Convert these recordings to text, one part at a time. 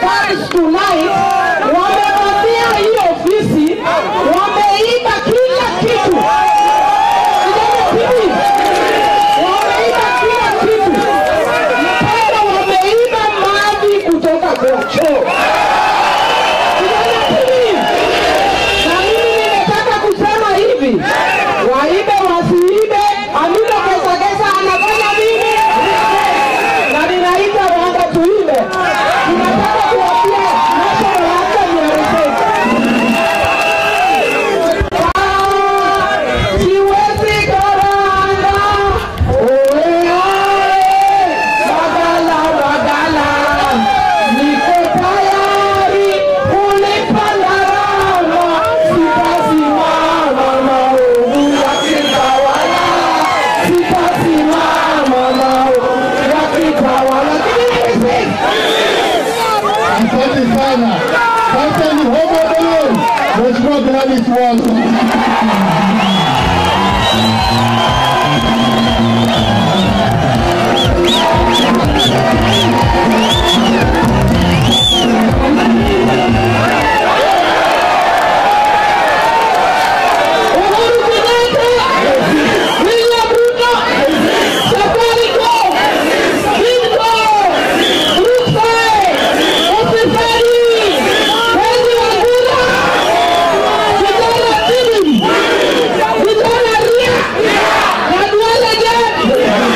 guards tonight wamevamia hii ofisi, wameiba kila kitu. Kijana TV, wameiba kila kitu, mpaka wameiba maji kutoka kwa choo. Kijana TV, na mimi nimetaka kusema hivi, waibe wasiibe, Amina Gesagesa anafanya nini? Na ninaita Rwanda tuibe. Tunataka kuambia national anthem ya Lesotho. Ah, siwezi karanga, oe, oe, bagala, bagala. Niko tayari kulipa gharama, sitasimama maovu yakitawala, sitasimama maovu yakitawala. Asante sana. Sasa ni homo Belen. Mheshimiwa Gladys Wanga. Uhuru Kenyatta, William Ruto, Safaricom, Bidco, Brookside, Ofisadi, Mwezi wa Kura, Vijana Tibi, Vijana Ria, na Duale Jet,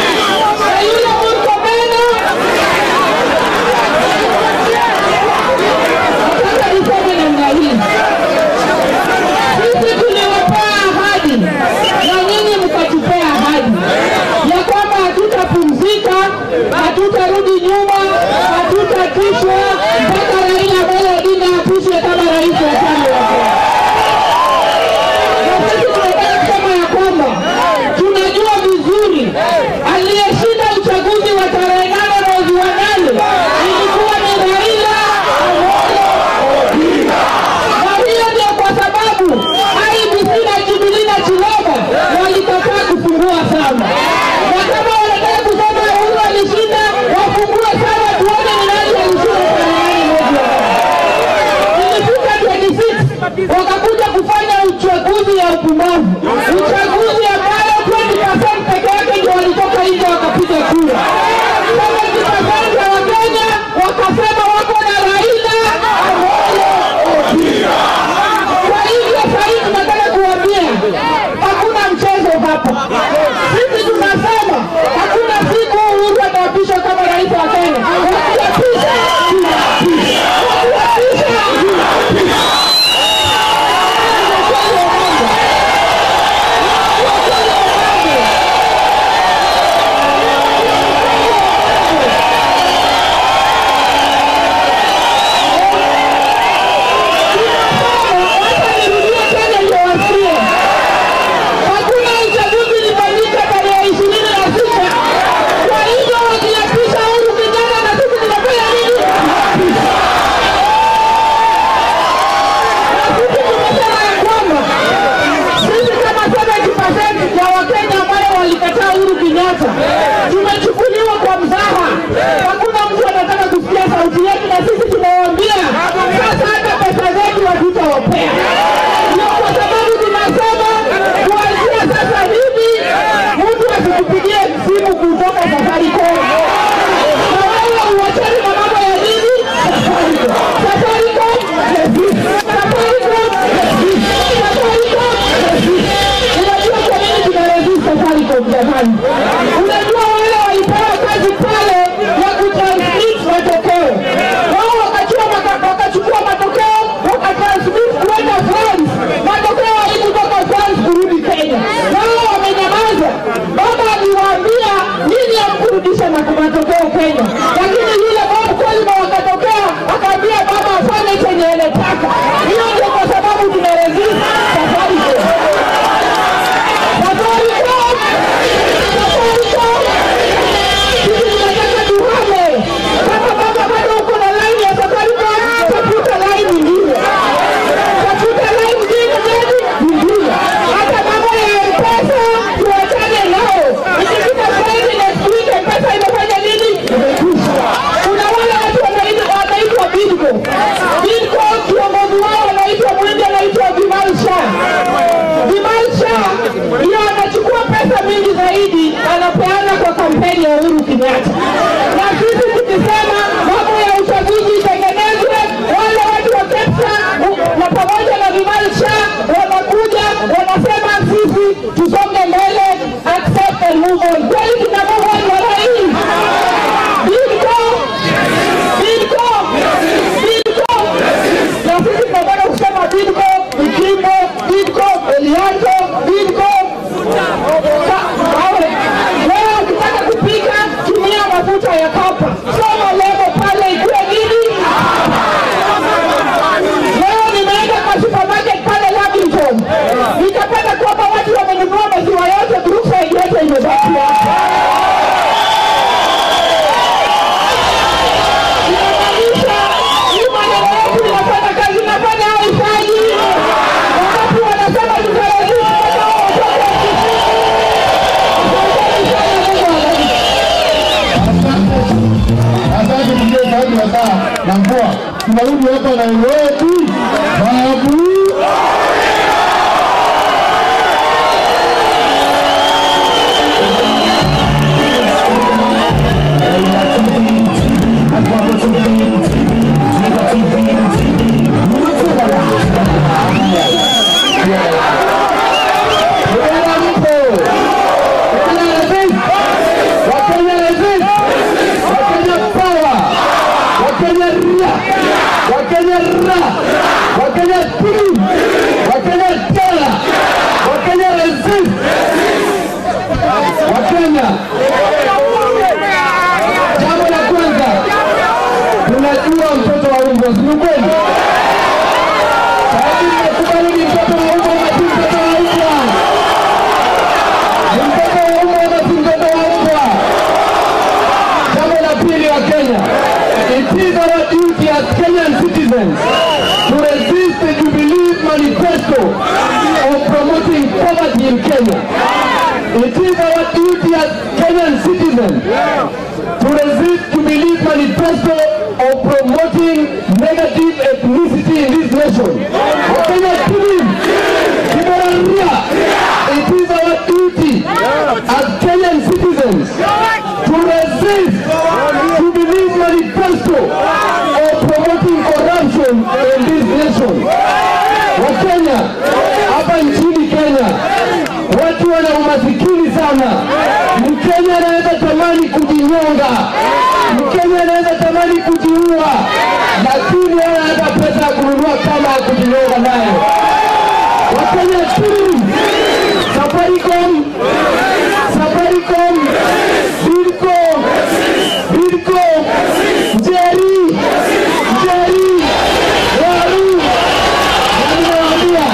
Kenyatta. Na sisi tukisema mambo ya uchaguzi itengenezwe, wale watu wa KEPSA na pamoja na Vimalsha wanakuja wanasema sisi tusonge mbele, accept and move on. Kweli tuna move on mara hii? Bidco, Bidco, Bidco. Na sisi tunataka kusema Bidco, Ikimbo, Bidco, Elianto, Bidco. Sa- wawe. Wewe ukitaka kupika tumia mafuta ya kapa, soma lebo pale ikuwe nini. Leo nimeenda kwa supermarket pale Lavington, nikapata kwamba watu wamenunua maziwa yote, Brookside yote imebaki hapa. Inamaanisha hii maneno yetu inafanya kazi, inafanya au haifanyi? Wakati wanasema tutarajii kupata hao watoto wa Kisii. Asanteni sana, Mungu awabariki. Asante mzee Saidi ya saa na mvua. Tunarudi hapa Nairobi. Babu. Bwana mpo. Wakenya resist. Wakenya resist. Wakenya power. Wakenya ria. Wakenya ra. Wakenya team. Wakenya tela. Wakenya resist. Wakenya. Jambo la kwanza. Tunajua mtoto wa umbo, si ni kweli? Sababu nimekubali ni mtoto wa umbo na si mtoto wa umbwa. Ni mtoto wa umbwa na si mtoto wa umbwa. Jambo la pili wa Kenya, it is our duty as Kenyan citizens to resist the Jubilee manifesto of promoting poverty in Kenya. It is our duty as Kenyan citizens to resist Jubilee manifesto of promoting negative ethnicity in this nation. Wakenya team, Kiboraria, it is our duty as Kenyan citizens to resist Jubilee manifesto of promoting corruption in this nation. Wakenya, hapa nchini Kenya, watu wana umasikini sana. Mkenya anaweza tamani kujinyonga, Mkenya anaweza tamani kujiua, lakini hana hata pesa ya kununua kama ya kujinyonga nayo. Wakenya team, Safaricom, Safaricom, Bidco, Bidco, Njeri, Njeri, Waru, na ninawaambia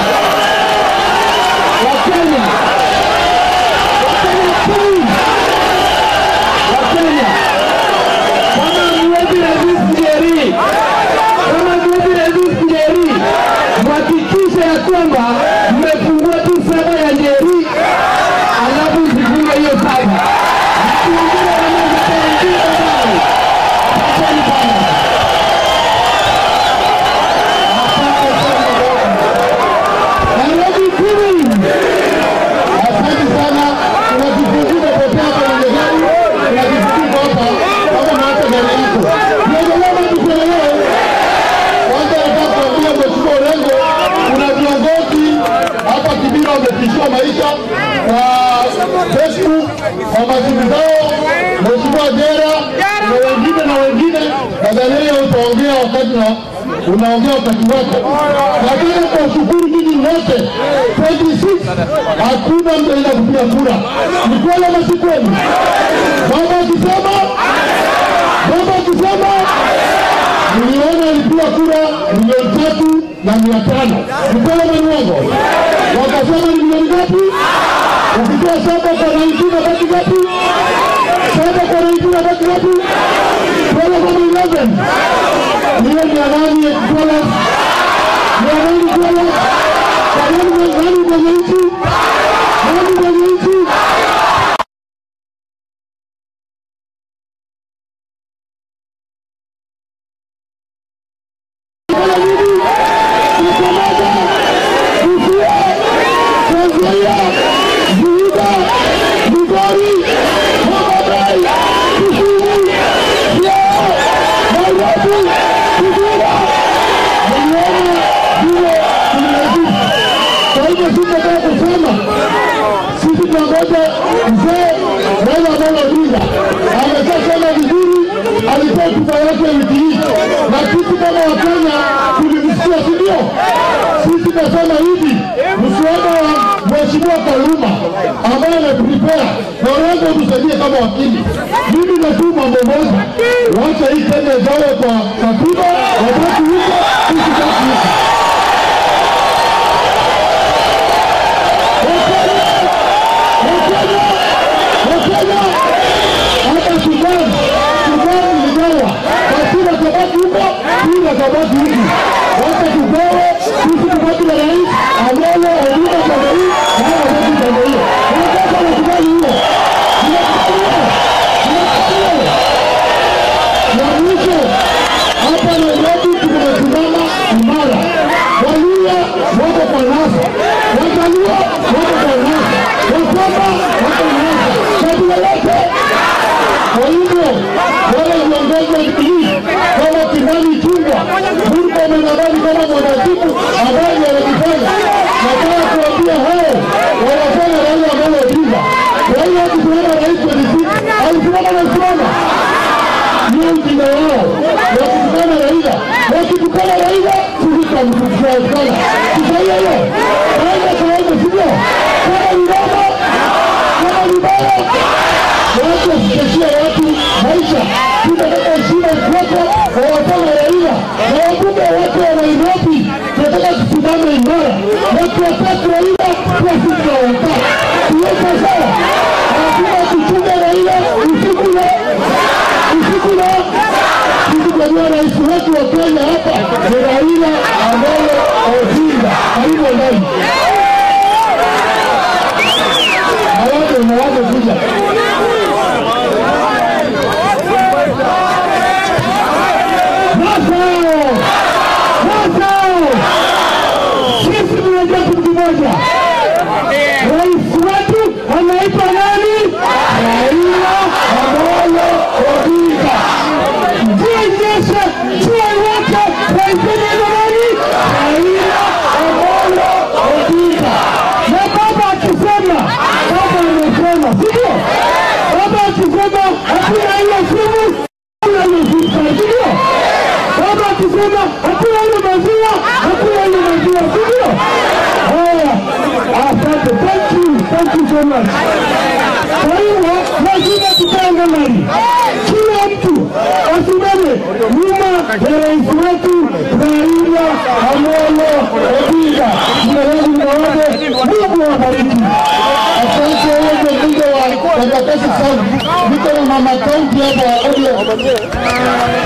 Wakenya, Wakenya team, Wakenya, kama hamwezi resist Njeri, kama hamwezi resist Njeri, mhakikishe ya kwamba mmefungua tu saba ya Njeri, alafu msifunge hiyo saba. Mtu mwingine anaweza kuingia ndani. Asanteni sana. Nairobi Queen. Asante sana. Kuna kifunguu umepotea kwenye gari. Kuna kifunguu hapa. Kama unaacha gari yako. Tuendelee ama tusiendelee? Kwanza nataka kuambia Mheshimiwa Orengo, kuna viongozi hapa Kibira wametishiwa maisha kwa Facebook, kwa masimu zao, Mheshimiwa Jera na wengine na wengine. Nadhani utaongea wakati na unaongea wakati wako. Nataka kuwashukuru nyinyi wote 26 hakuna mtu anaenda kupiga kura. Ni kweli ama si kweli? Baba akisema, baba akisema niliona alipiga kura milioni tatu na mia tano. Ni kweli ama ni uongo? Wakasema ni milioni ngapi? Ukitoa saba kwa naintina baki ngapi? Saba kwa naintina baki ngapi? Twelve kama eleven. Hiyo ni amani ya dollars. Ni amani dollars. Kwa nani nani kwenye nchi? Nani kwenye nchi? Tanzania, Vihiga, Migori, Homa Bay, Kisumu, Amolo Odinga ameshasema vizuri, alitoa hotuba yake wiki hii, na sisi kama Wakenya tulimsikia, si ndio? Sisi tunasema hivi, mswada wa Mheshimiwa Kaluma ambaye ameprepare na uweze utusaidie kama wakili. Mimi natuma mambo moja, wacha hii Kenya izawe kwa katiba, wabaki huko, sisi baki huko. hata Sudan, Sudan iligawa katiba kabaki huko, kila kabaki huku. Wacha tugawe, sisi tubaki na rais Amolo Odinga pande hii, na hao wabaki pande hiyo. Wanataka wanakubali hiyo, Wanakubali hiyo. Wanakubali hiyo. Na mwisho hapa Nairobi tumesimama imara. Waluya wako kwa NASA, Wajaluo wako kwa NASA, Wakamba wako NASA, kabila yote. Kwa hivyo wale viongozi wa Jubilee kama Kimani Ichung'wah, Murkomen nadhani kama mwanasibu ambaye anajifanya, nataka kuambia hao wanafanya Raila Amolo Odinga. Raila akisimama rais wa DCI alisimama na simama ndio ujinga wao wakitukana Raila, wakitukana Raila sisi tutamtukana. Kisaidia hiyo Raila kawaida, sivyo? Kama ni baba, kama ni baya, watu wasikeshia watu maisha. Tunataka heshima kwako wawafanya Raila na wabunge wote wa Nairobi, tunataka tusimame imara, wakiwataka Raila pia sisi tunawataka. Tuweke sawa, lazima tuchunge Raila usiku na usiku na sisi tunajua rais wetu wa Kenya hapa ni Raila Amolo Odinga. Karibu ndani. Mawazo mawazo kuja. Sasa sasa sisi tunajua kitu kimoja, rais wetu anaitwa nani? Raila Amolo Odinga. Jionyeshe jua wote rais wetu nani? Raila Amolo Odinga. Na baba akisema, baba amesema, sivyo? Baba akisema hakuna hiyo simu, hakuna hiyo simu, sivyo? Baba akisema hakuna ile maziwa, hakuna ile maziwa, sivyo? Haya, asante, thank you, thank you so much. Kwa hivyo lazima tukae ngangari, kila mtu asimame nyuma ya rais wetu Raila Amolo Odinga. Jina langu ni Mawade, Mungu awabariki. Asante wewe mbunge wa Embakasi South, niko na mama kaunti hapa wa ODM.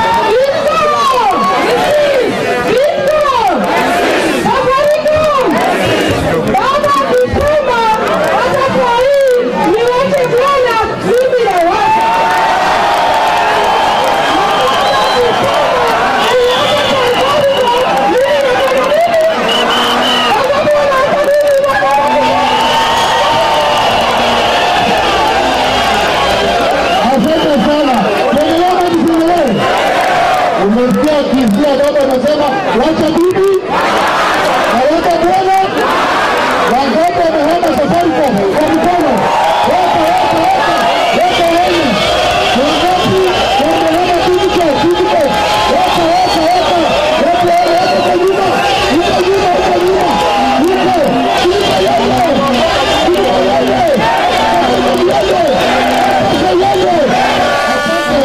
Asante sana. Tuendelee na tuendelee. Umesikia kizia baba anasema wacha bibi na wacha bwana wangote wamehama Safaricom kwa mkono. Weka weka weka weka wenye wangopi wamehama Tivico Tivico weka weka weka weka weka weka kwa nyuma huko nyuma huko nyuma huko Tivico yale Tivico yale Tivico yale Tivico yale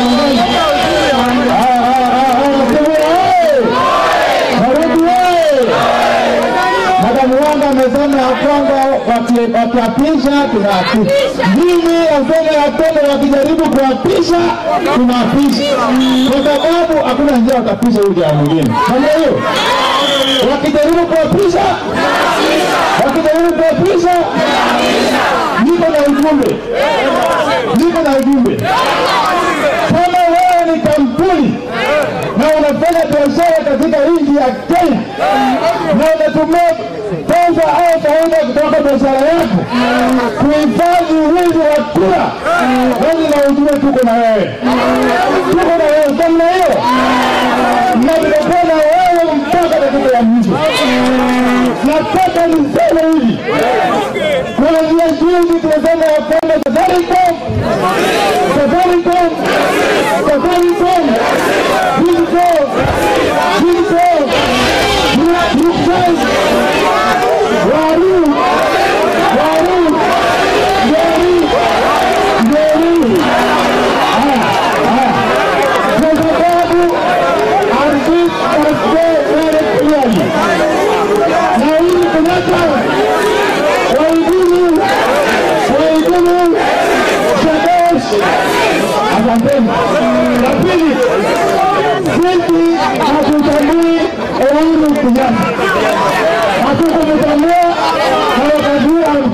Madamu wangu amesema ya kwamba waki- wakiapisha tunaapisha. Mimi nasema ya kwamba wakijaribu kuapisha tunaapisha, kwa sababu hakuna njia watapisha huyu jamaa mwingine. Kama hiyo wakijaribu kuapisha, wakijaribu kuapisha, niko na ujumbe, niko na ujumbe kama wewe ni kampuni na unafanya biashara katika nchi ya Kenya na unatumia pesa au faida kutoka biashara yako kuhifadhi wizi wa kura, basi na ujumbe tuko na wewe, tuko na wewe namna hiyo, na tutakuwa na wewe mpaka dakika ya mwisho. Nataka niseme hivi, kuanzia juzi tumesema ya kwamba Safaricom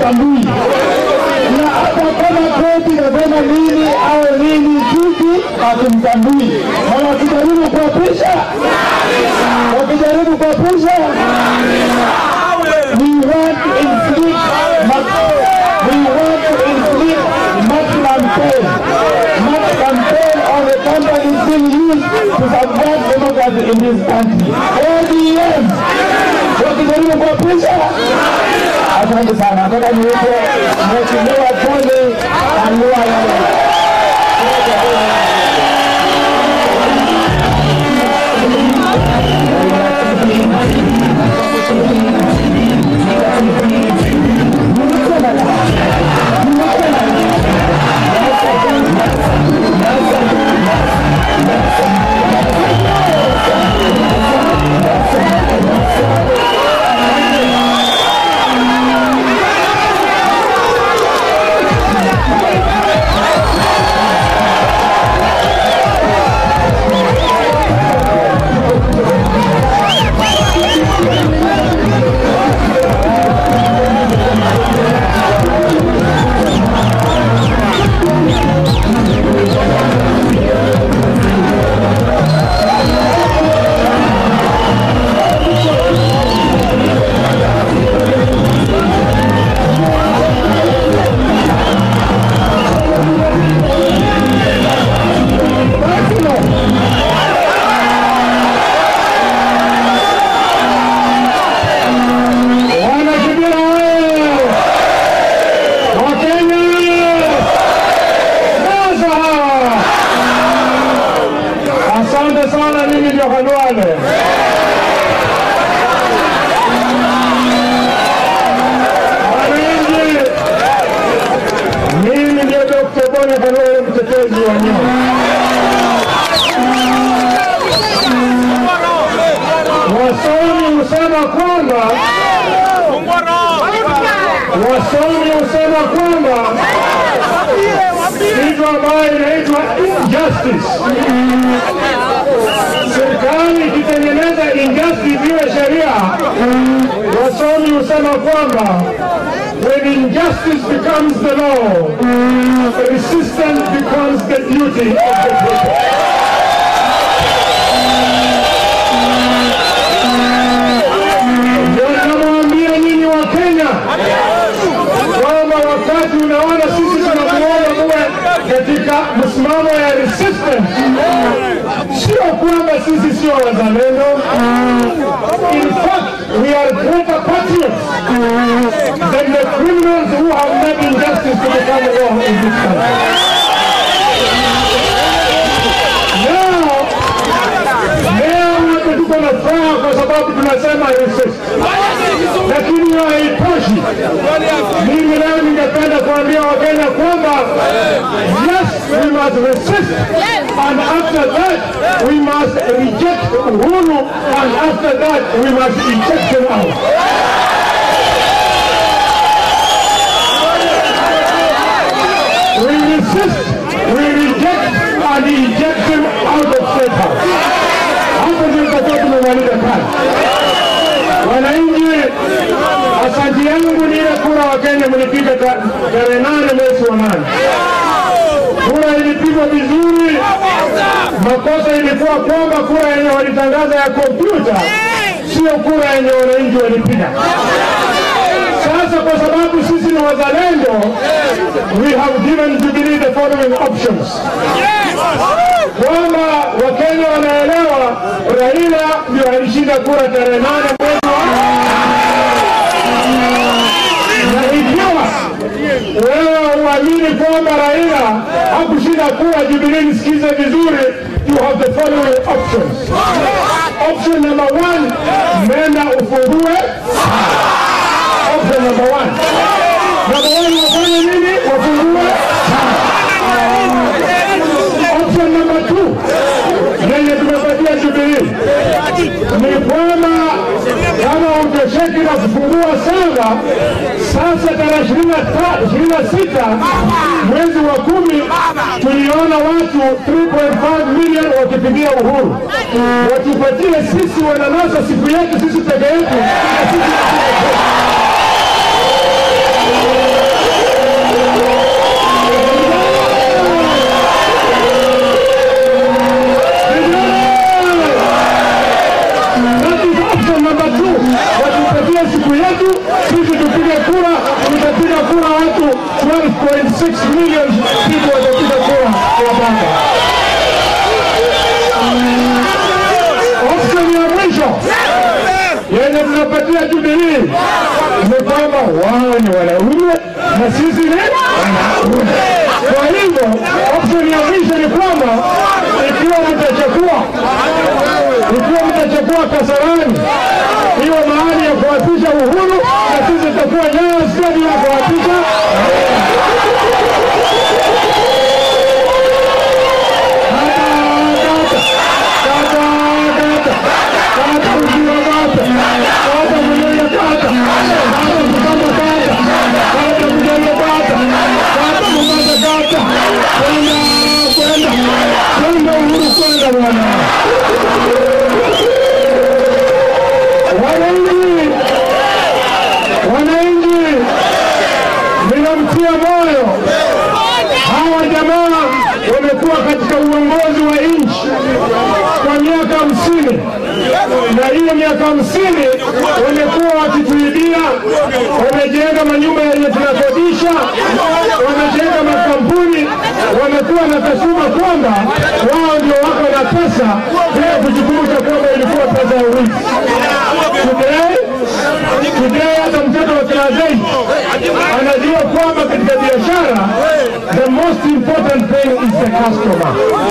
hatumtambui, na hata kama koti inasema nini au nini, sisi hatumtambui, na wakijaribu kuapisha, wakijaribu kuapisha we want to inflict we want to inflict maximum pain maximum pain on the companies being used to subvert democracy in this country ODM wakijaribu kuapisha asante sana nataka niweke mheshimiwa Tony Anwar Wanakibira wewe! Wakenya! Sasa hawa! Asante sana, mimi ndio Khalwale. Wananchi, mimi ndio Dr. Bwana Khalwale, mtetezi wa nyuma. Wasomi husema kwamba wasomi husema kwamba kitu ambayo inaitwa injustice, serikali ikitengeneza injustice iwe sheria, wasomi husema kwamba when injustice becomes the law, resistance becomes the duty of the people. Ndio namwambia nyinyi wa Kenya kwamba wakati unaona sisi tunakuomba muwe katika msimamo ya resistance, sio kwamba sisi sio wazalendo. In fact, we are greater patriots than the criminals who have made injustice to become law in this country. Leo leo wote tuko na furaha kwa sababu tunasema resist, lakini hiyo haitoshi. Mimi leo ningependa kuambia Wakenya kwamba yes, we must resist and after that we must reject Uhuru and after that we must eject him out. We resist, we reject and eject him out of state house. Hapo ndio tutakuwa tumemaliza kazi. Wananchi, asante yangu ni ile kura wa Kenya mlipiga ta- tarehe nane mwezi wa nane. Kura ilipigwa vizuri. Makosa ilikuwa kwamba kura yenye walitangaza ya kompyuta sio kura yenye wananchi walipiga. Sasa kwa sababu sisi ni wazalendo, we have given Jubilee the following options kwamba Wakenya wanaelewa Raila ndio alishinda kura tarehe nane mwezi wa na ikiwa wewe uamini kwamba Raila hakushinda kura Jubilee, nisikize vizuri, you have the following options. Option number one, nenda ufungue. Option number one. Number one, wafanye nini? Wafungue. Option number two, yenye tumepatia Jubilee ni kwamba kama utosheki na kufungua saba, sasa tarehe ishirini na sita mwezi wa kumi tuliona watu 3.5 milioni wakipigia Uhuru, watupatie sisi wananasa siku yetu sisi peke yetu na sisi watu, sisi tupige kura, tutapiga kura watu 12.6 million people watapiga kura kwa baba. Option ya mwisho yenye tunapatia Jubilee ni kwamba wao ni wanaume na sisi ni wanaume. Kwa hivyo option ya mwisho ni kwamba ikiwa mtachukua ikiwa mtachukua Kasarani hiyo mahali ya kuapisha Uhuru, na sisi tutakuwa Nyayo Stadium ya kuapisha Wananchi, wananchi, ninamtia moyo hawa jamaa wamekuwa katika uongozi wa nchi kwa miaka hamsini na hiyo miaka hamsini wamekuwa wakituibia, wamejenga manyumba yenye tunakodisha, wamejenga makampuni, wamekuwa na kasuma kwamba wao ndio wako na pesa bila kujikumbusha kwamba ilikuwa pesa ya wizi. Today, today hata mtoto wa class 8 anajua kwamba katika biashara the most important thing is the customer.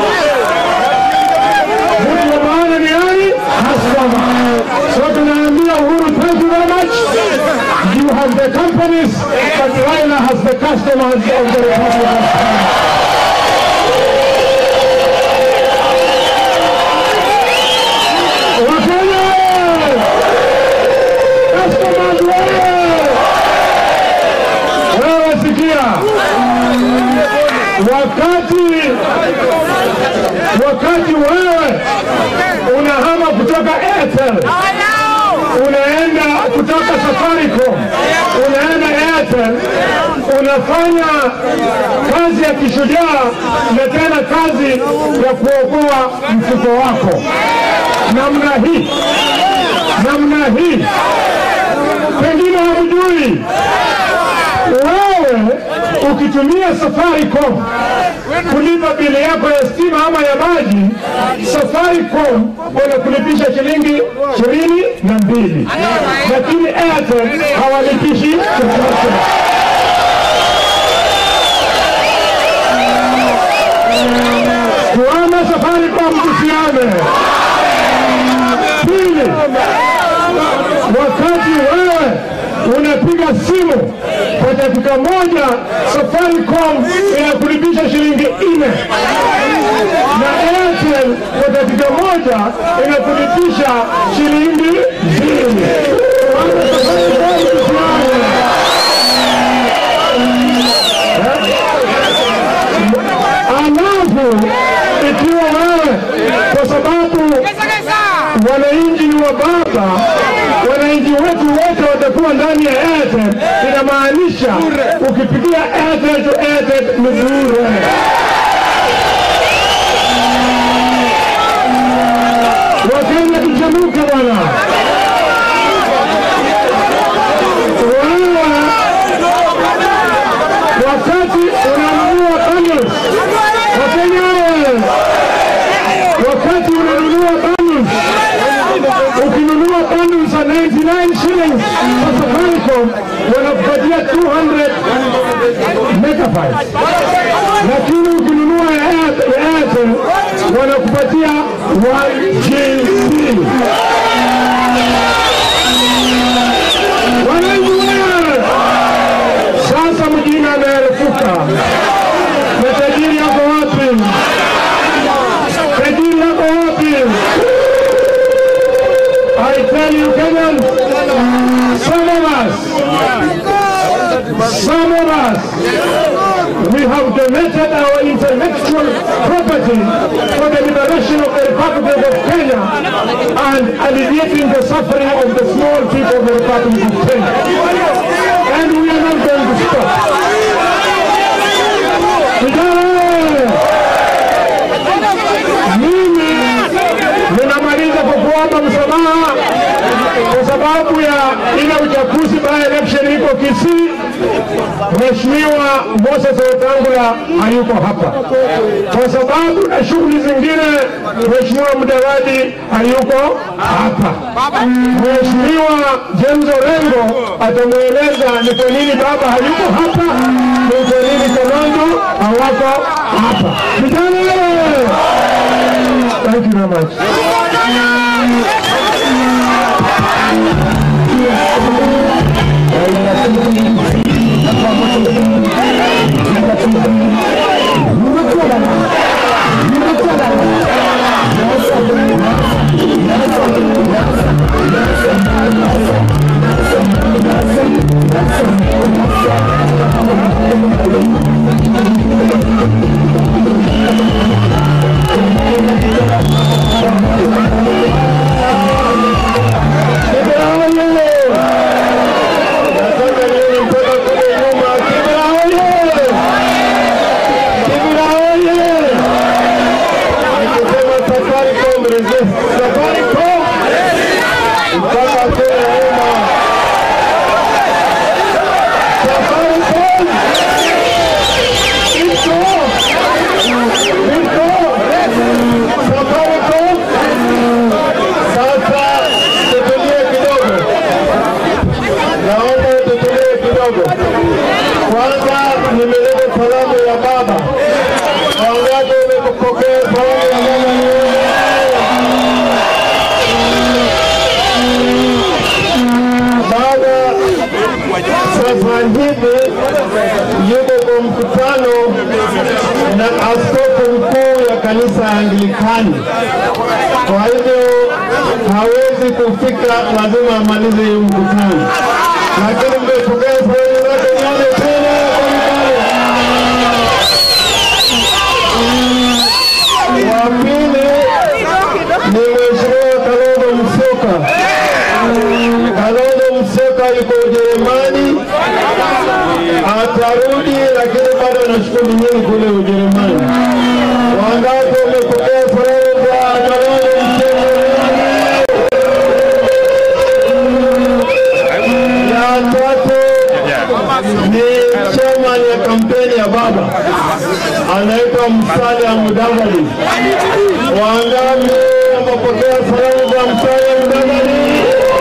Mtu wa maana ni nani? Customer. So tunaambia Uhuru, thank you very much. You have the companies, but Raila has the customers of the Republic of Kenya. Wakenya! Customers wewe! Wewe sikia, wakati wakati wewe unahama kutoka Airtel unaenda kutoka Safaricom unaenda Airtel, unafanya kazi ya kishujaa na tena kazi ya kuokoa mfuko wako namna hii, namna hii. Pengine hamjui wewe ukitumia Safaricom kulipa bili yako ya stima ama ya maji, Safaricom wanakulipisha shilingi ishirini na mbili, lakini Airtel hawalipishi chochote. Tuame Safaricom, tusiame. Pili, wakati wewe unapiga simu kwa dakika moja, Safaricom inakulipisha shilingi nne na Airtel kwa dakika moja inakulipisha shilingi mbili. Tuame Safaricom, tusiame. Alafu ikiwa wewe kwa sababu wananchi ni wa baba, wananchi wetu wote watakuwa ndani ya Airtel, inamaanisha ukipigia Airtel to Airtel ni bure. Wakenya tuchemuke bwana. Wewe wakati unanunua bundles, Wakenya wewe, wakati unanunua bundles, ukinunua bundles za 99 shillings kwa Safaricom wanakupatia 200 megabytes, lakini ukinunua ya Airtel ya Airtel wanakupatia 1 GB. Wananchi wewe, sasa mjini ameerefuka na tajiri yako wapi? Tajiri yako wapi? I tell you Kenyans, some of us, some of us, we have donated our intellectual property for the liberation of the Republic of Kenya and alleviating the suffering of the small people of the Republic of Kenya. And we are not going to stop. Vijana, mimi ninamaliza kwa kuomba msamaha kwa sababu ya ile uchaguzi by election iko Kisii, Mheshimiwa Moses Wetangula hayuko hapa, kwa sababu na shughuli zingine Mheshimiwa Mudavadi hayuko hapa. Mheshimiwa James Orengo atamweleza ni kwa nini baba hayuko hapa, ni kwa nini Kalonzo hawako hapa. Vijana wewe! Thank you very much. Kwanza nimeleta salamu ya baba. Wangapi wamepokea salamu ya baba? Baba sasa hivi yuko kwa mkutano na askofu mkuu ya kanisa ya Anglikani. Kwa hivyo hawezi kufika, lazima amalize hiyo mkutano, lakini mmepokea salamu zake nione tena wa pili ni Mheshimiwa Kalonzo Musyoka. Kalonzo Musyoka yuko Ujerumani, atarudi, lakini bado ana shughuli nyingi kule Ujerumani. Wangapi wamepokea salamu za Kalonzo Musyoka? Ya tatu ni chairman ya kampeni ya baba anaitwa Musalia Mudavadi. Wangapi wamepokea salamu za Musalia Mudavadi?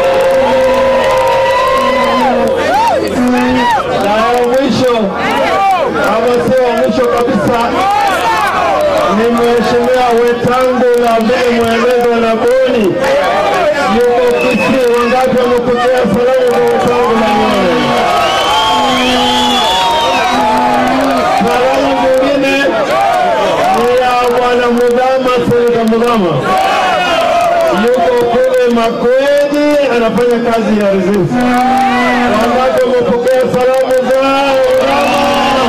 Na ya mwisho ama sio wa mwisho kabisa ni Mheshimiwa Wetangula ambaye mwelezo na Boni yuko Kisii. Wangapi wamepokea salamu za Wetangula? Salamu nyingine ni ya bwana Mudhama, seneta Mudhama yuko kule Makwedi, anafanya kazi ya resist. Wangapi wamepokea salamu za Mudhama?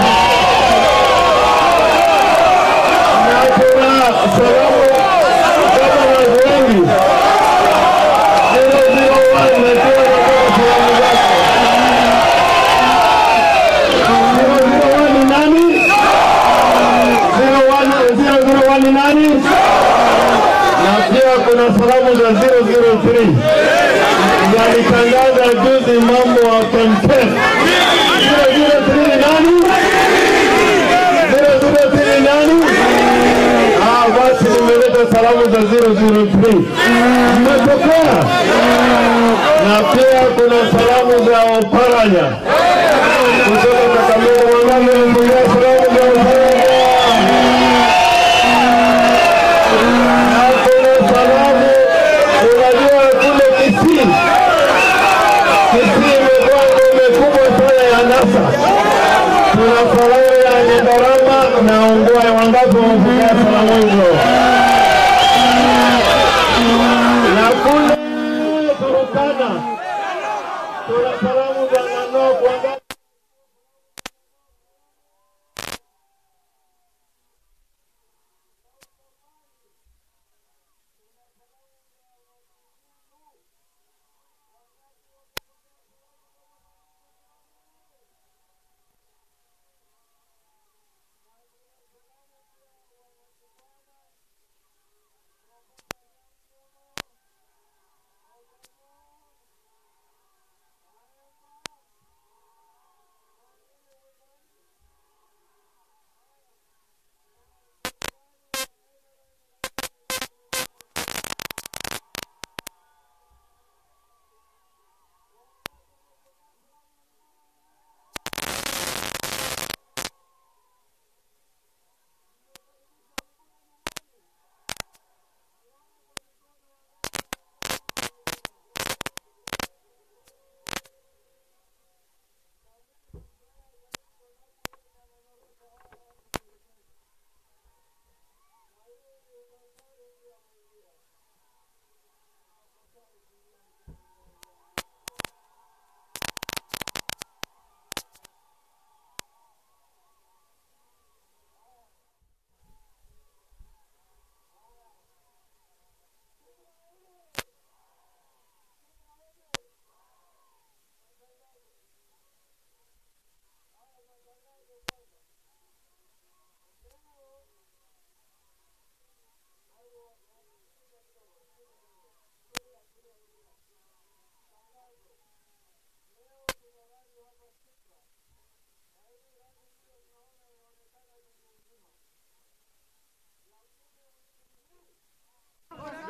Na kuna salamu gavana wengi zero zero one najua nataka salamu zake. Zero zero one ni nani? Zero one zero zero one ni nani? Na pia kuna salamu za 003 zalitangaza juzi mambo wa campaign. 003 ni nani? 003 ni nani? Ah, basi nimeleta salamu za 003. Mmepokea? Na pia kuna salamu za Oparanya kutoka Kakamega. Wangapi wamepokea salamu za Oparanya? Hakuna salamu. Unajua kule Kisii, Kisii imekuwa ngome kubwa sana ya NASA. Tuna salamu ya Nyandarama na Ongwae. Wangapi wamepokea salamu hizo? Na kule Turukana tuna salamu za Nanok. Wangapi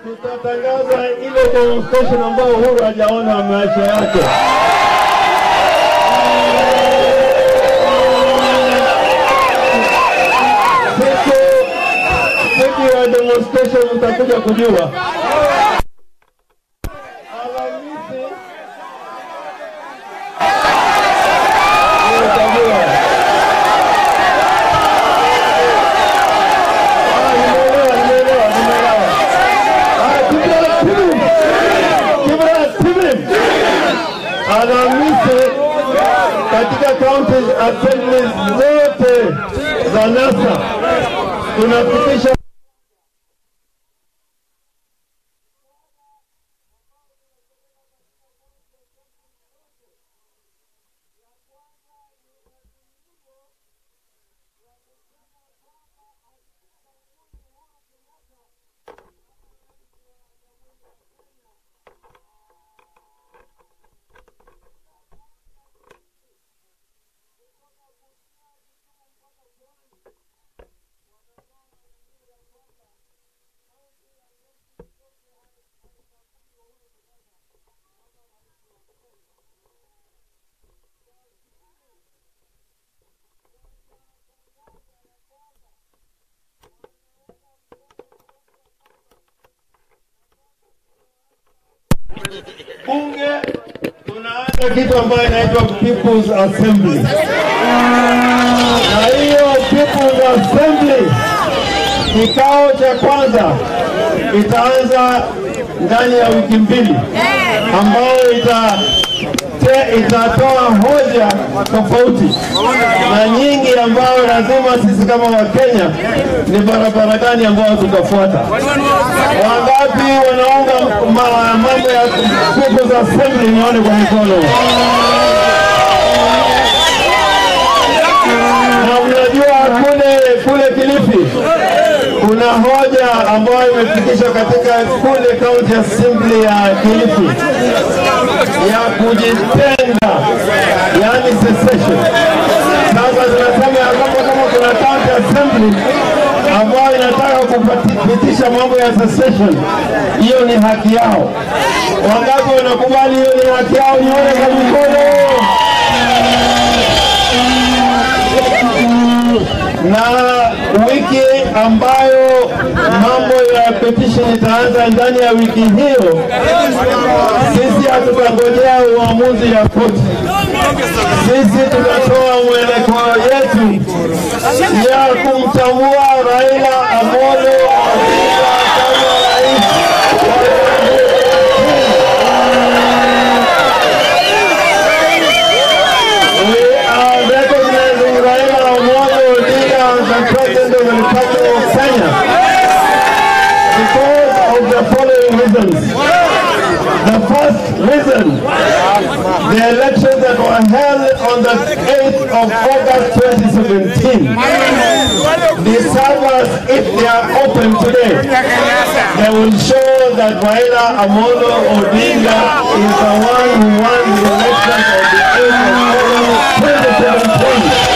tutatangaza ile demonstration ambayo Uhuru hajaona maisha yake. Siku siku ya demonstration mtakuja kujua. Alhamisi utajua. Ah, nimeelewa, nimeelewa, nimeelewa. Ah, Kibra Tibim. Kibra Tibim. Alhamisi katika county assemblies zote za NASA tunafikisha bunge tunaanza kitu ambayo inaitwa People's Assembly, na hiyo People's Assembly kikao cha kwanza itaanza ndani ya wiki mbili, ambayo ita te- itatoa hoja tofauti na nyingi ambayo lazima sisi kama Wakenya ni barabara gani ambayo tutafuata. Wangapi wanaunga ma- mambo ya People's Assembly? Nione kwa mikono. Na mnajua kule kule Kilifi kuna hoja ambayo imefikishwa katika kule county assembly ya Kilifi ya kujitenga, yani secession. Sasa tunasema ya kwamba kama kuna county assembly ambayo inataka kupitisha mambo ya secession, hiyo ni haki yao. Wangapi wanakubali hiyo ni haki yao? Nione kwa mikono. na wiki ambayo mambo ya petition itaanza ndani ya wiki hiyo, sisi hatutangojea uamuzi ya koti. Sisi tutatoa mwelekeo yetu ya kumtambua Raila Amolo Odinga kama rais wa We are recognizing Raila Amolo Odinga as the President of the Republic of Kenya because of the following reasons. The first reason, the elections that were held on the 8th of August 2017, the servers, if they are open today, they will show that Raila Amolo Odinga is the one who won the election of the 8th of August 2017.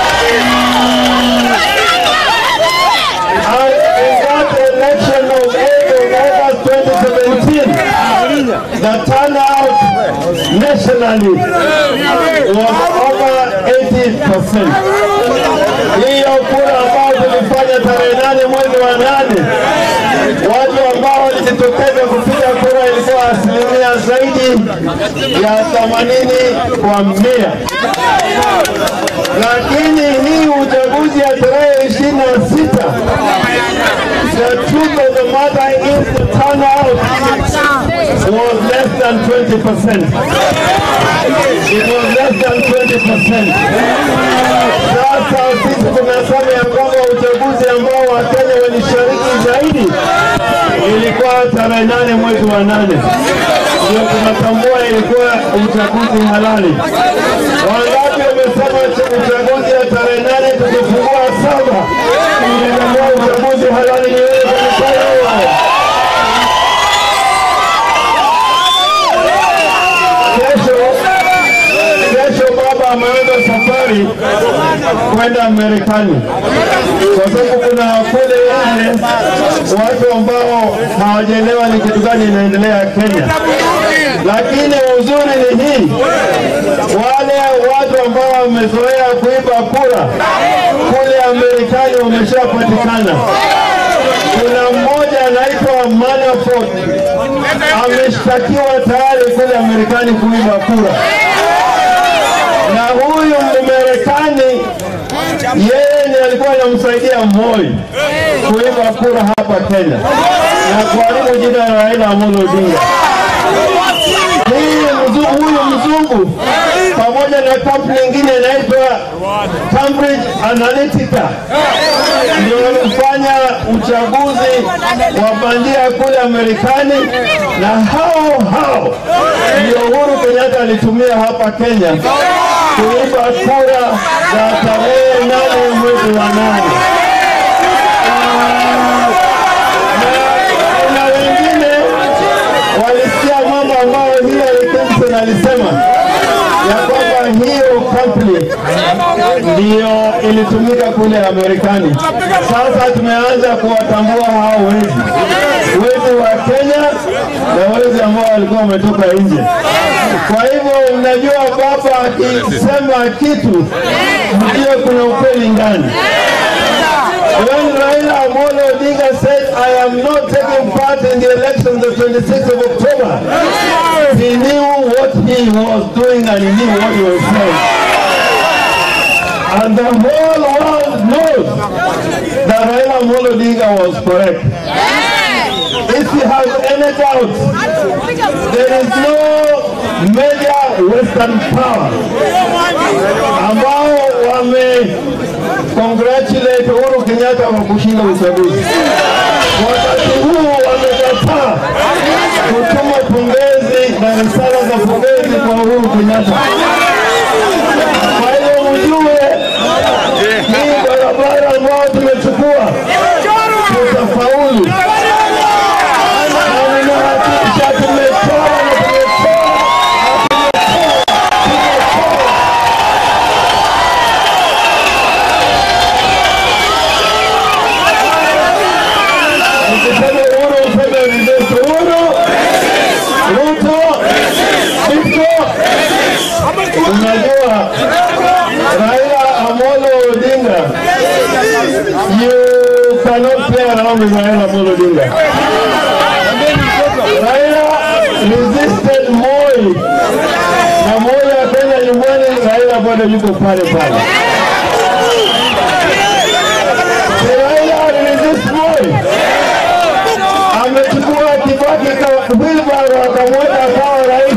And in that election of 8th of August 2017, the turnout nationally was over 80%. Hiyo kura ambayo tulifanya tarehe nane mwezi wa nane, watu ambao walijitokeza kupiga kura ilikuwa asilimia zaidi ya 80 kwa mia lakini hii uchaguzi ya tarehe ishirini na sita the truth of the matter is the turnout was less than 20 percent. It was less than 20 percent. Sasa sisi tunasema ya kwamba uchaguzi ambao Wakenya walishiriki zaidi ilikuwa tarehe nane mwezi wa nane, ndio tunatambua ilikuwa uchaguzi halali. Wangapi wamesema uchaguzi ya tarehe nane tukifungua saba ilitambua uchaguzi halali? Ni wewe kwa mikono. Kesho kesho baba ameanza safari kwenda Marekani kwa sababu kuna kule wengine, watu ambao hawajaelewa ni kitu gani inaendelea Kenya. Lakini uzuri ni hii, wale watu ambao wamezoea kuiba kura kule Amerikani wameshapatikana. Kuna mmoja anaitwa Manafort ameshtakiwa tayari kule Amerikani kuiba kura, na huyu Mmarekani yeye ndiye alikuwa anamsaidia Moi kuiba kura hapa Kenya na kuharibu jina la Raila Amolo Odinga. Hii mzungu, huyu mzungu pamoja na kampuni nyingine inaitwa Cambridge Analytica ndio walifanya uchaguzi wa bandia kule Amerikani, na hao hao ndio Uhuru Kenyatta alitumia hapa Kenya kuiba kura za tarehe nane mwezi wa nane. Na kuna wengine walisikia mambo ambayo Hillary Clinton alisema ya kwamba hiyo kampuni ndiyo ilitumika kule Amerikani. Sasa tumeanza kuwatambua hao wezi, wezi wa Kenya na wezi ambao walikuwa wametoka nje. Kwa hivyo mnajua, baba akisema kitu ndio kuna ukweli ndani. When Raila Amolo Odinga said, I am not taking part in the election the 26th of October, he knew what he was doing and he knew what he was saying. And the whole world knows that Raila Amolo Odinga was correct. If you have any doubt, there is no major Western power ambao wame congratulate Uhuru Kenyatta kwa kushinda uchaguzi. Wakati huu wamekataa kutuma pongezi na risala za pongezi kwa Uhuru Kenyatta. Kwa hiyo mjue hii barabara ambayo tumechukua tutafaulu, na ninahakikisha tumetoa na tumetoa Nikisema Uhuru useme reverse. Uhuru, Ruto, Ruto. Unajua Raila Amolo Odinga, you cannot play around with Raila Amolo Odinga. Raila resisted Moi na Moi akaenda nyumbani, Raila bado yuko pale pale. Si Raila aliresist Moi amechukua Kibaki ka wheelbarrow akamweka akawa rais.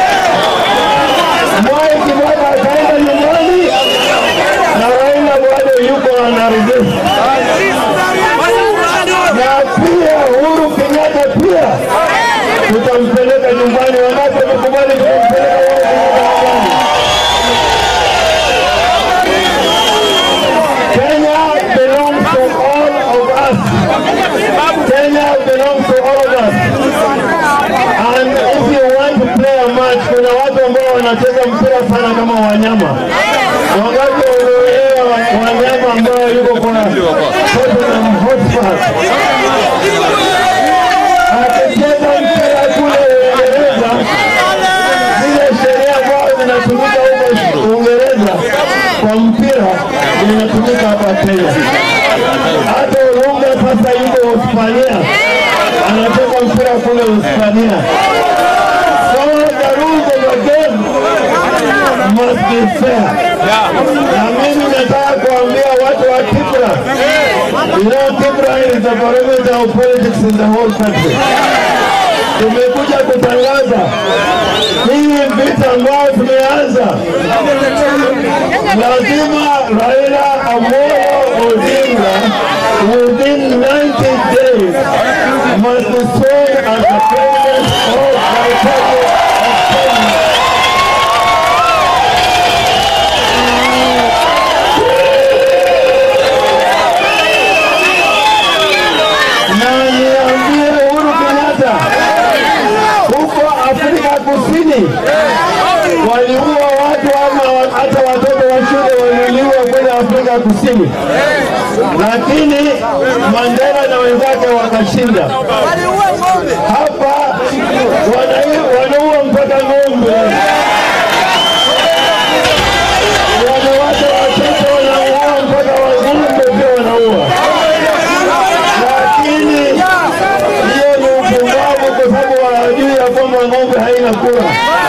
Mwai Kibaki akaenda nyumbani na Raila bado yuko ana resist. Na pia Uhuru Kenyatta pia tutampeleka nyumbani, wangapi wamekubali tutampeleka wao nyumbani? Kenya belongs to all of us. Kenya belongs to all of us. And if you want to play a match, kuna watu ambao wanacheza mpira sana kama wanyama. Wangapi wanaelewa wanyama ambao yuko kwa Tottenham Hotspur? Akicheza mpira kule Uingereza, zile sheria ambazo zinatumika huko Uingereza kwa mpira zinatumika hapa Kenya. Hata Olunga sasa yuko Hispania, anacheza mpira kule Hispania. So the rules of the game must be fair. Na mimi nataka kuambia watu wa Kibra, you know Kibra is the barometer of politics in the whole country. Tumekuja kutangaza hii vita ambayo tumeanza, lazima Raila Amolo Odinga within 90 days must be sworn as the president of the Republic of Kenya. Na niambie Uhuru Kenyatta, huko Afrika Kusini waliua watu ama hata watoto wa shule waliuliwa kule Afrika Kusini, lakini Mandela na wenzake wakashinda. Hapa wana- wanaua mpaka ng'ombe, wanawake watoto wanaua mpaka wazungu pia wanaua, lakini hiyo ni upumbavu, kwa sababu hawajui ya kwamba ng'ombe haina kura.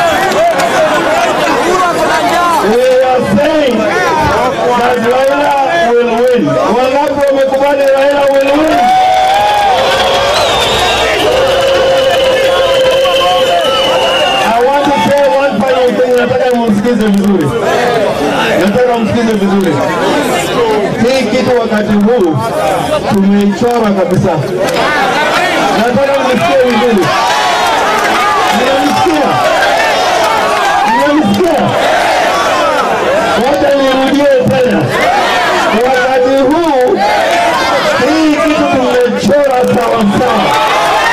We are saying that Raila will win. Wangapi wamekubali Raila will win? I want to say one final thing, nataka msikize vizuri, nataka msikize vizuri. Hii kitu wakati huu tumeichora kabisa, nataka msikie vizuri. Mnanisikia? Mnanisikia? Wacha nirudie tena, wakati huu hii kitu tumechora sawa sawa.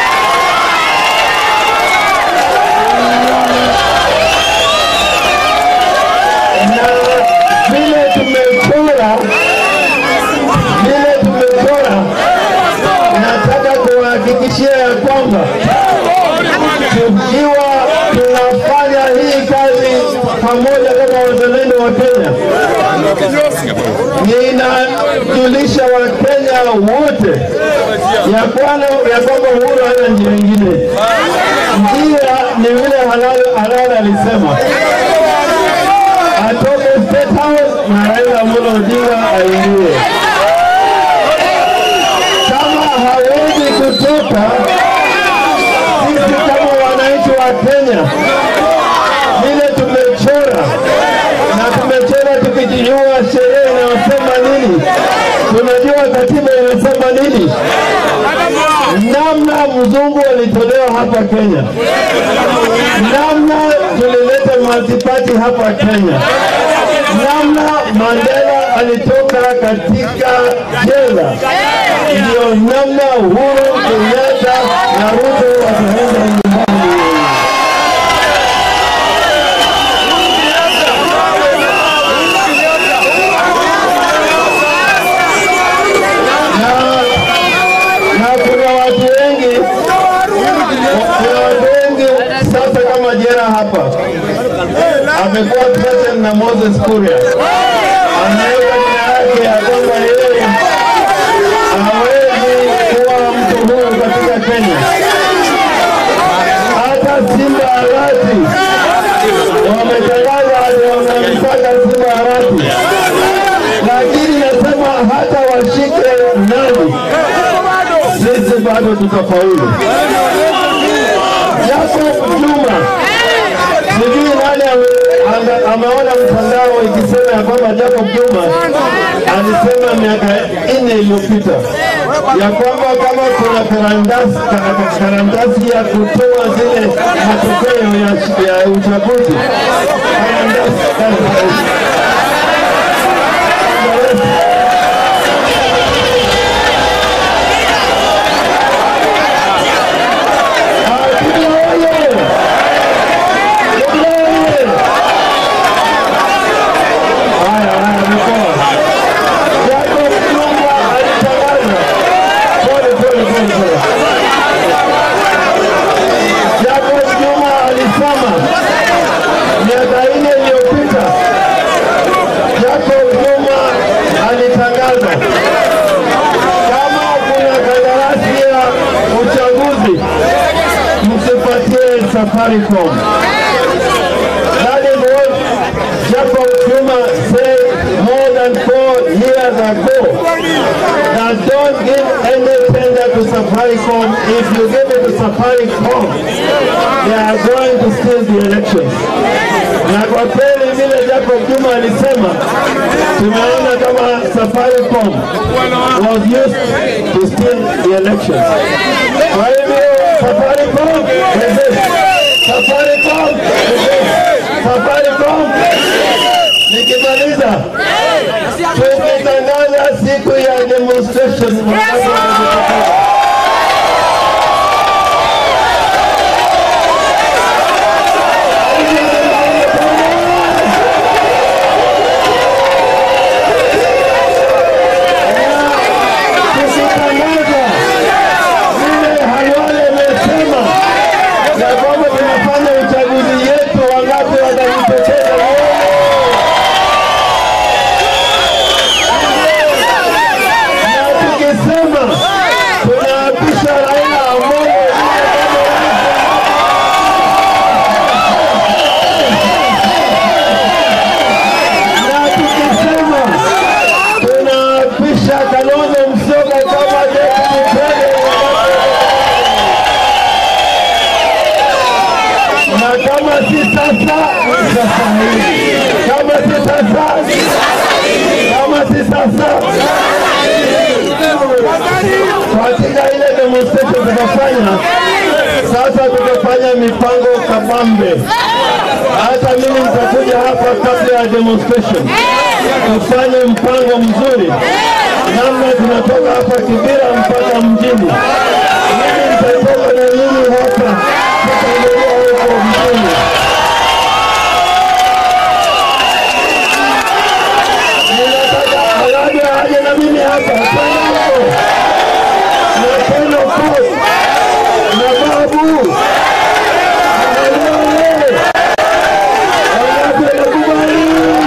na vile tumechora vile tumechora, nataka kuhakikishia ya kwamba tukiwa tunafanya hii kazi pamoja kama wazalendo wa Kenya, ninajulisha Wakenya wote ya kwamba ya kwamba Uhuru hana njia ingine. Njia ni vile halal halal alisema atoke State House na Raila Amolo Odinga aingie. Kama hawezi kutoka, sisi kama wananchi wa Kenya vile tumechora na tumechora tukijua sheria inayosema nini, tunajua katiba inasema nini, namna mzungu alitolewa hapa Kenya, namna tulileta multiparty hapa Kenya, namna Mandela alitoka katika jela, ndio namna Uhuru Kenyatta na Ruto wataenda nyumbani. na na kuna watu wengi kuna watu wengi sasa kama jera hapa amekuwa president na Moses Kuria ameweka jina yake ya kwamba yeye hawezi kuwa mtu huru katika Kenya. Hata Simba Arati wametangaza ati wanamtaka Simba Arati, lakini nasema hata washike nani, sisi bado tutafaulu. Jacob Juma sijui nani ame- ame- ameona mtandao ikisema ya kwamba Jacob Juma alisema miaka nne iliyopita ya kwamba kama kuna karatasi ka- karatasi ya kutoa zile matokeo ya, ya uchaguzi karatasi karatasi Jacob Juma alisema miaka nne iliyopita, Jacob Juma alitangaza kama kuna kandarasi ya uchaguzi msipatie Safaricom. That is what Jacob Juma said more than four years ago. That don't give any tender to Safaricom. If you give it to Safaricom, they are going to steal the elections. Na kwa kweli vile Jacob Juma alisema, tumeona kama Safaricom was used to steal the elections. Kwa hivyo Safaricom resist. Safaricom resist. Safaricom nikimaliza tukitangaza siku ya demonstration wakati wa kujitokeza. kama si sasa, sasa hivi. Kama si sasa, kama si sasa, katika ile demonstration tutafanya sasa, tutafanya mipango kabambe. Hata mimi nitakuja hapa kabla ya demonstration, tufanye mpango mzuri namna tunatoka hapa Kibira mpaka mjini. Mimi nitatoka na nyinyi hapa, tutaendelea huko mjini. Ninataka Arabi aje na mimi hapa Sango na Pendo Coast na Babu na Lele wangapi wanakubali?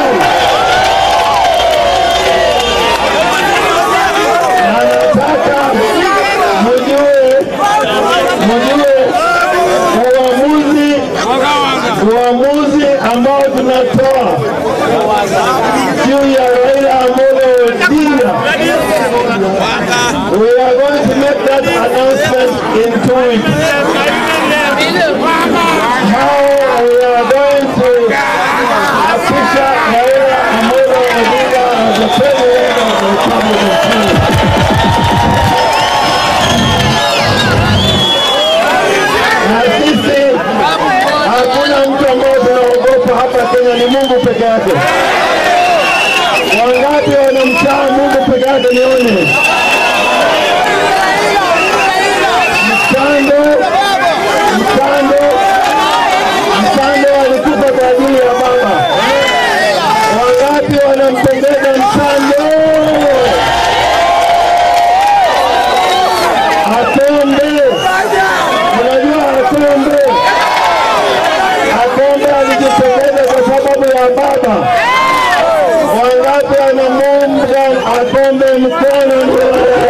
Na nataka mjue mjue uamuzi uamuzi ambao tunatoa juu ya Raila Amolo Odinga. We are going to make that announcement in two weeks. How we are going to official Raila Amolo Odinga as the president of the Republic of Kenya. Na sisi hakuna mtu ambaye tunaogopa hapa Kenya, ni Mungu peke yake. Wangapi wanamchaa Mungu peke yake? Nione mkando, mkando, mkando alikufa kwa ajili ya baba. Wangapi wanampendeza mkando? Akombe, unajua Akombe, Akombe alijitokeza kwa sababu ya baba. Wangapi wanamuunga Akombe mkono? Ndio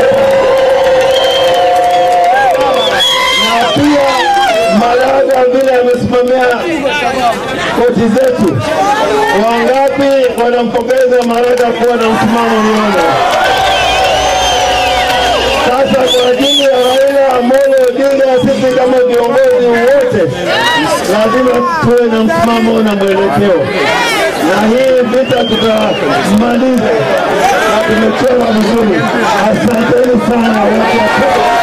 na pia Maraga vile amesimamia koti zetu. Wangapi wanampongeza Maraga kuwa na msimamo nione? Sasa kwa ajili ya Raila Amolo Odinga, sisi kama viongozi wote lazima tuwe na msimamo na mwelekeo, na hii vita tutamaliza na tumechora vizuri. Asanteni sana watu wa Kenya.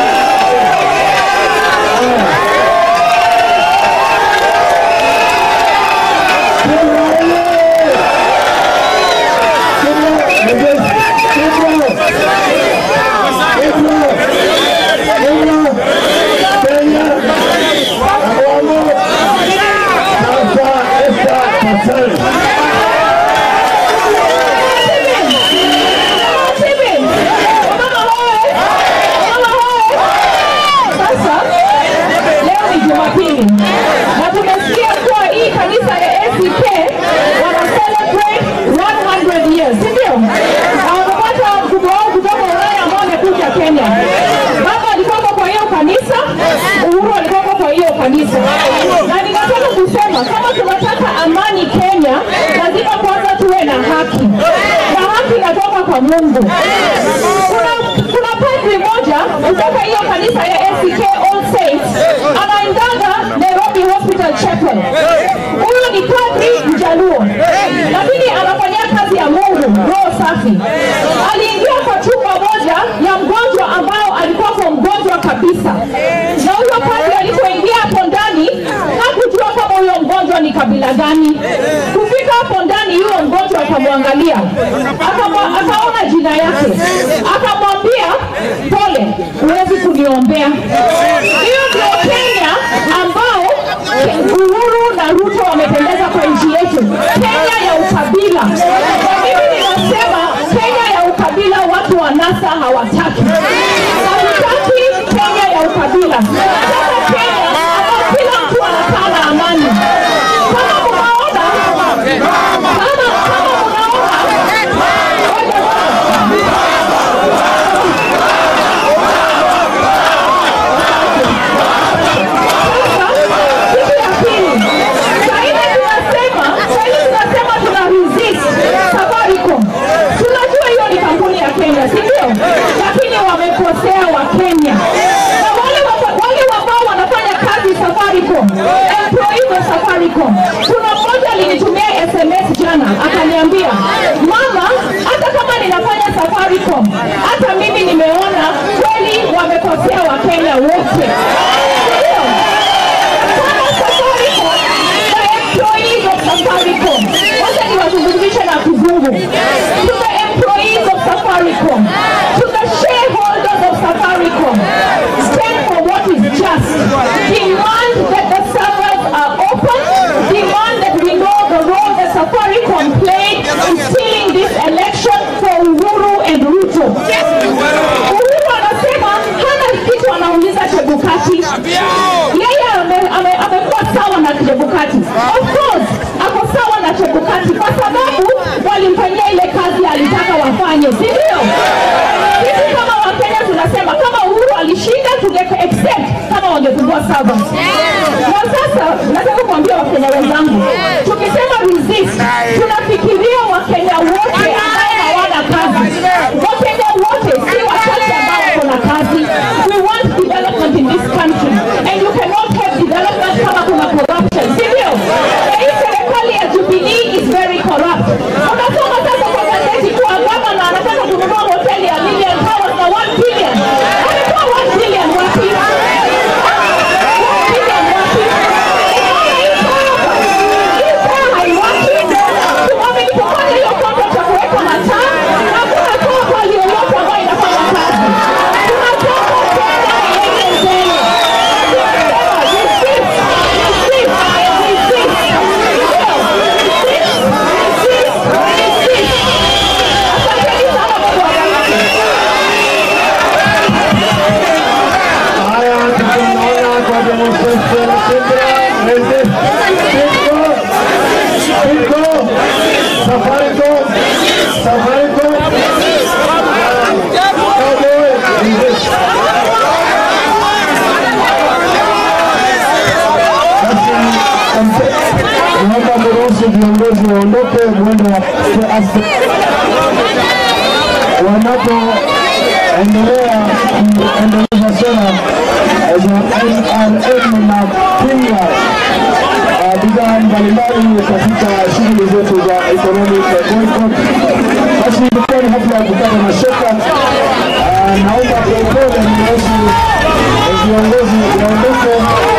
Sasa leo ni Jumapili na tumesikia kuwa hii kanisa ya ACK wana celebrate 100 years, si ndio? Na wamepata mkubwa wao kutoka Ulaya ambao amekuja Kenya. Baba alikuwa kwa hiyo kanisa, Uhuru alikuwa kwa hiyo kanisa, na ninataka kusema kama tunataka amani Kenya, lazima kwanza tuwe na haki, na haki inatoka kwa Mungu. Kuna kuna padri moja kutoka hiyo kanisa ya ACK All Saints anaendaga Nairobi Hospital Chapel. Huyu ni padri mjaluo, lakini anafanyia kazi ya Mungu, roho safi. Aliingia kwa chumba moja ya mgonjwa ambao alikuwa kwa mgonjwa kabisa, na huyo padri alipoingia hapo ndani hakujua kama huyo mgonjwa ni kabila gani. Kufika hapo ndani, huyo mgonjwa akamwangalia, akamwa- akaona jina yake, akamwambia pole, huwezi kuniombea. Hiyo ndio Kenya ambao Uhuru na Ruto wamependeza kwa nchi yetu, Kenya ya ukabila. Na mimi ninasema Kenya ya ukabila watu wa NASA hawataki, hawataki Kenya ya ukabila. Tunataka Kenya ambao kila mtu anakaa na amani. Kama mnaona kama kama kitu ya pili, sahivi tunasema sahivi tunasema tuna resist Safaricom. Tunajua hiyo ni kampuni ya Kenya, si ndio? Lakini wamekosea wa Kenya na wale wa- wale ambao wanafanya employees of Safaricom. Kuna mmoja alinitumia SMS jana akaniambia, mama, hata kama ninafanya Safaricom, hata mimi nimeona kweli wamekosea Wakenya wote. Ndio. Kama Safaricom, the employees of Safaricom, wacha niwazungumzishe na kizungu. To the employees of Safaricom, to the shareholders of Safaricom, stand for what is just. Demand that the servers are open. Demand that we know the role that Safaricom played in stealing this election for Uhuru and Ruto. Uhuru anasema hana kitu anauliza Chebukati. Yeye ame- ame- amekuwa sawa na Chebukati. Of course, ako sawa na Chebukati kwa sababu walimfanyia ile kazi alitaka wafanye, si ndio? Sisi kama Wakenya tunasema kama Uhuru alishinda tunge accept kama wangefungua servers. Na sasa nataka kuambia Wakenya wenzangu, tukisema resist tunafikiria Wakenya wote ambao hawana kazi. Wakenya wote si wachache ambao wako na kazi. We want development in this country and you cannot have development kama kuna corruption, si ndio? Na hii serikali ya Jubilee is very corrupt. Unasoma sasa kwa gazeti kuwa gavana anataka kununua hoteli ya million towers na 1 billion. Ametoa 1 billion wapi? 1 billion wapi? Unaona hii pesa? Hii pesa haiwaki. Wamenipokonya hiyo kombe cha kuweka mataa na hakuna toka yoyote ambayo inafanya kazi. Tunataka Kenya iende mbele. Tunasema resist, resist, resist. Ndio, resist, resist, resist. Asanteni sana Mungu awabariki. Haya, tunaona kwa demonstration Sindra, resist, Sindro, Sindro, Safaricom, Safaricom, Cowboy, resist. Basi, mpe- Naomba mruhusu viongozi waondoke mwendo wa wanapoendelea kuendeleza sera za NRM na pinga uh, bidhaa mbalimbali katika shughuli zetu za economic boycott. Basi ilikuwa ni hafla ya kukata na shoka. Uh, naomba kwa upole mruhusu viongozi waondoke